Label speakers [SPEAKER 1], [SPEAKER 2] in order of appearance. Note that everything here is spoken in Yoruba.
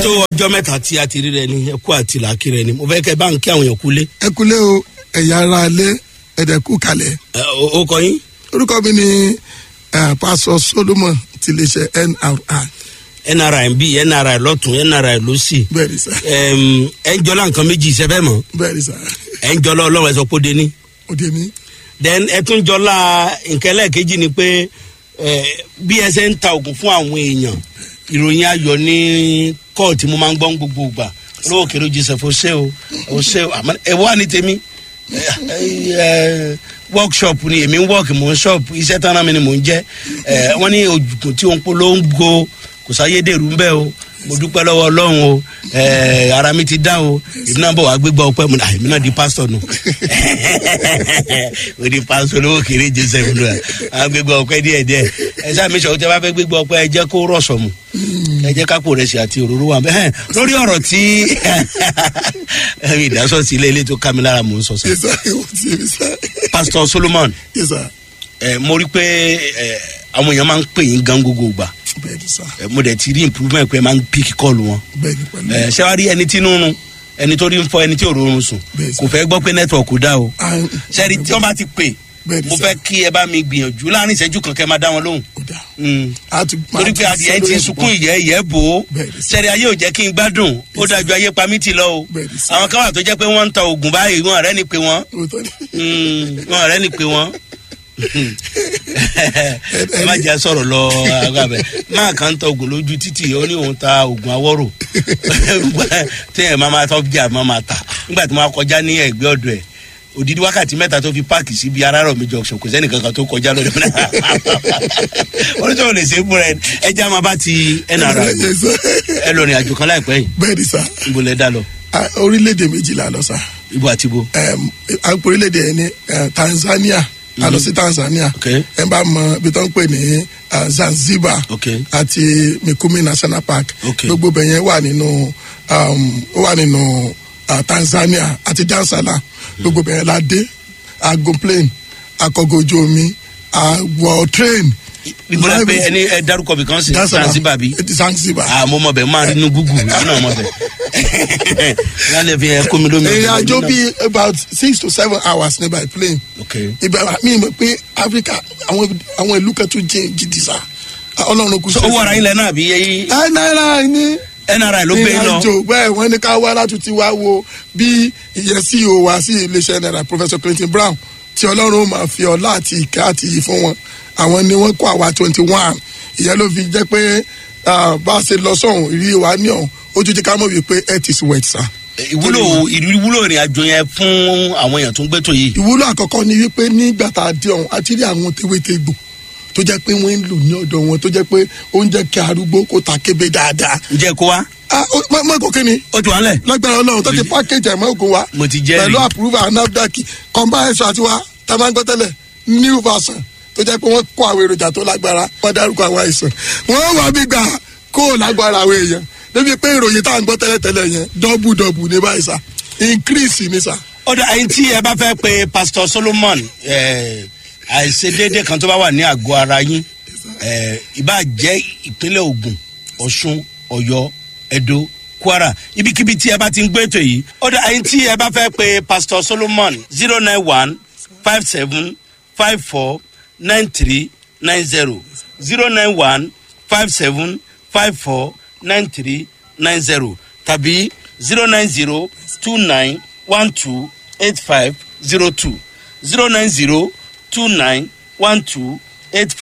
[SPEAKER 1] tó ọjọ́ mẹ́ta tí a ti rí rẹ ni ẹkú àti làákì rẹ ni mo fẹ́ kẹ́ bá ń kí àwọn èèyàn kúlé.
[SPEAKER 2] ẹ kúlé o ẹ̀yà ara alẹ́ ẹ̀dẹ̀kú kalẹ̀.
[SPEAKER 1] ẹ, o o kọ yín.
[SPEAKER 2] orúkọ mi ni eh, pásọ solomon ti lè ṣe nri
[SPEAKER 1] nri ń bí nri lọ́tún nri lọ́sì.
[SPEAKER 2] bẹ́ẹ̀ ni sá
[SPEAKER 1] Ẹm, ẹ ń jọlá nǹkan méjì ìṣẹ́fẹ́ mọ́
[SPEAKER 2] bẹ́ẹ̀ ni sá
[SPEAKER 1] ẹ ń jọlá ọlọ́run ẹ sọ pé ó dé ní.
[SPEAKER 2] òde mi
[SPEAKER 1] then ẹ tún jọlá nǹkan ẹlẹ́ẹ̀kejì ni pé ẹ, bí ẹ ṣe ń ta oògùn fún àwọn èèyàn ìròyìn ayọ̀ ní kóòtù mo máa ń gbọ́ ń gbogbo ìgbà olówó kèrè joseph ọ̀sẹ̀ o ọ̀sẹ̀ o àmọ́ ẹ wá ní tèmi ẹ, ẹ, workshop ni èmi ń work mò ń shop iṣẹ́ tán náà mi ni mò ń jẹ́ ẹ, wọ́n ní òjùkùn tí òun polongo kò sáyédèrú ń bẹ́ o mo dúpẹ́ lọ́wọ́ ọlọ́run o ẹ, ara mi ti dá o èmi náà bọ̀ wá gbégbá ọpẹ́ mu náà èmi náà di pásítọ̀ nù o di pásítọ̀ olówó kéré joseph nù à gbégbá ọpẹ́ díẹ̀ díẹ̀ ẹ sáà mi sọ tẹ bá fẹ́ gbégbá ọpẹ́ ẹ jẹ́ kó rọ̀ṣọ̀ mu ẹ jẹ́ kápò rẹ̀ sí àti òróró wa bẹ́ẹ̀ lórí ọ̀rọ̀ tí ìdásọ̀sí ilé ilé tó ká mi lára mò ń sọ sọ
[SPEAKER 2] yẹ sá ewu ti yẹ mi sá
[SPEAKER 1] pásítọ̀ solomon
[SPEAKER 2] yẹ sá
[SPEAKER 1] ẹ mo rí pé ẹ àwọn èèyàn máa ń pè yín gan gbogbo gbà
[SPEAKER 2] bẹ́ẹ̀ ni sá
[SPEAKER 1] ẹ mo dẹ̀ ti rí improvement pé ẹ máa ń pick call wọn
[SPEAKER 2] bẹ́ẹ̀ ni pẹ̀lú
[SPEAKER 1] ẹ ṣé wàá rí ẹni tí inú run ẹni tó rí ń fọ ẹni tí ò rọrùn sùn
[SPEAKER 2] Bẹ́ẹ̀ sà.
[SPEAKER 1] kò fẹ́ gbọ́ pé network kò dá o
[SPEAKER 2] Ah,
[SPEAKER 1] ṣẹ́ni tí wọ́n bá ti pè
[SPEAKER 2] Bẹ́ẹ̀ ni
[SPEAKER 1] mo
[SPEAKER 2] sà.
[SPEAKER 1] fẹ́ kí ẹ bá mi gbìyànjú láàrin ìṣẹ́jú kan kẹ́ máa dá wọn lóhùn
[SPEAKER 2] ó dà
[SPEAKER 1] Mm.
[SPEAKER 2] á ti máa
[SPEAKER 1] torí pé adìyẹ ti sunkún ìyẹ́ ìyẹ́ bò ó
[SPEAKER 2] Bẹ́ẹ̀ ni sà.
[SPEAKER 1] ṣẹ́ni ayé ò jẹ́ kí n gbádùn ó dájú ayé pa mí ti lọ o
[SPEAKER 2] Bẹ́ẹ̀ ni sà.
[SPEAKER 1] àwọn kan wà tó jẹ́ pé wọ́n ń ta oògùn báyìí wọn ọ̀rẹ́ ni pé wọ́n
[SPEAKER 2] òótọ́ ni
[SPEAKER 1] Mm, wọn ọ̀rẹ́ ni pé wọ́n ẹ má jẹ́ sọ̀rọ̀ lọ agbábẹ́ máa kàn ń ta oògùn lójú títì ó ní òun ta oògùn awọ́rò téèyàn máa máa tọ́ jà máa máa tà nígbà tí wọ́n kọjá ní ẹ̀gbẹ́ ọ̀dọ̀ ẹ̀ òdìdí wákàtí mẹ́ta tó fi páàkì síbi arárọ̀ mi junction kò sẹ́ni kankan tó kọjá lórí mi oníṣòwò lè ṣe é fúnra ẹ ẹja máa bá ti nra
[SPEAKER 2] Yes, sir.
[SPEAKER 1] ẹ lọ rìn àjò kan láìpẹ́ yìí
[SPEAKER 2] bẹ́ẹ̀ ni sá
[SPEAKER 1] ibo lẹ dá lọ
[SPEAKER 2] Ah, orílẹ̀-èdè méjìlá lọ sá
[SPEAKER 1] ibo àti ibo.
[SPEAKER 2] um, àpò orílẹ̀-èdè yẹn ní eh, tanzania a lọ sí tanzania
[SPEAKER 1] Okay.
[SPEAKER 2] ẹ bá mọ ibi tó ń pè ní ah, zanzibar
[SPEAKER 1] Okay.
[SPEAKER 2] àti mikumi national park
[SPEAKER 1] Okay.
[SPEAKER 2] gbogbo bẹ̀ yẹn wà nínú um, ó wà nínú ah, tanzania àti dansala gbogbo bẹ̀ yẹn la dé agun plane akọgọ ojú omi àwọ̀ train
[SPEAKER 1] ibo la pé ẹni ẹ dárúkọ bí kan sí zanzibar bí.
[SPEAKER 2] zanzibar
[SPEAKER 1] ah mo mọ bẹ máa rí inú gúgù yìí náà mọ bẹ yálẹ fi ẹ kó mi lómi.
[SPEAKER 2] ìrìn àjò bíi about six to seven hours ní by plane
[SPEAKER 1] ok
[SPEAKER 2] ibà mi mọ̀ pé africa àwọn àwọn ìlú kan tún jẹ́ gidi sa ọlọ́run kù
[SPEAKER 1] so owó ara yín lẹ náà bí yẹyí
[SPEAKER 2] ẹ náírà ní
[SPEAKER 1] nri ló gbé yín lọ
[SPEAKER 2] ìrìnàjò bẹ́ẹ̀ wọ́n ní ká wá láti ti wá wo bí ìyẹn ceo wá sí iléeṣẹ́ náírà professor clinton brown tí ọlọ́run ó máa fi ọlá àti ìkẹ́ àti iyì fún wọn àwọn ni wọ́n kó àwa twenty one ìyẹn ló fi jẹ́ pé ah, bá a ṣe lọ sọ̀hún ìrírí wa ní ọ̀hún ó tún jẹ́ ká mọ̀ wípé health is wealth sa.
[SPEAKER 1] ìwúlò ìwúlò ìrìn àjò yẹn fún àwọn èèyàn tó ń gbé tó yìí.
[SPEAKER 2] ìwúlò àkọ́kọ́ ni wípé nígbà tá a dé ọ̀hún a ti rí àwọn tewétegbò tó jẹ́ pé wọ́n ń lò ní ọ̀dọ̀ wọn tó jẹ́ pé ó ń jẹ́ kí arúgbó kó ta kébé dáadáa.
[SPEAKER 1] ǹjẹ́ kó wá
[SPEAKER 2] ah ó- mọ mọ kò kí ni
[SPEAKER 1] ó ti wá lẹ̀.
[SPEAKER 2] lágbára ọlọ́run tó ti package ẹ̀mọ́ ògùn wa
[SPEAKER 1] Mo ti jẹ́rìí.
[SPEAKER 2] pẹ̀lú approval nafdac combine ẹ̀ṣọ́ àti wa tá a máa ń gbọ́ tẹ́lẹ̀ new version tó jẹ́ pé wọ́n kó àwọn èròjà tó lágbára wọ́n dárúkọ àwọn àìsàn wọ́n wà bí gbà kó o lágbára àwọn èèyàn débi pé ìròyìn tá à ń gbọ́ tẹ́lẹ̀ tẹ́lẹ̀ yẹn double double ní báyìí sá increase ní sá.
[SPEAKER 1] ọ̀dà ẹ̀yin tí ẹ bá fẹ́ pe pastor solomon eh, àìṣedéédé kan tó bá wà ní àgọ́ ara yín eh, ìbá jẹ́ ìpínlẹ̀ ogun ọ̀ṣun ọ̀yọ́ edo kwara ibikíbi tí ẹ bá ti ń gbé ètò yìí ọ̀dà ẹ̀yin tí ẹ bá fẹ́ pe pastor solomon zero nine one five seven five four nine three nine zero zero nine one five seven five four nine three nine zero tàbí zero nine zero two nine one two eight five zero two zero nine zero two nine one two eight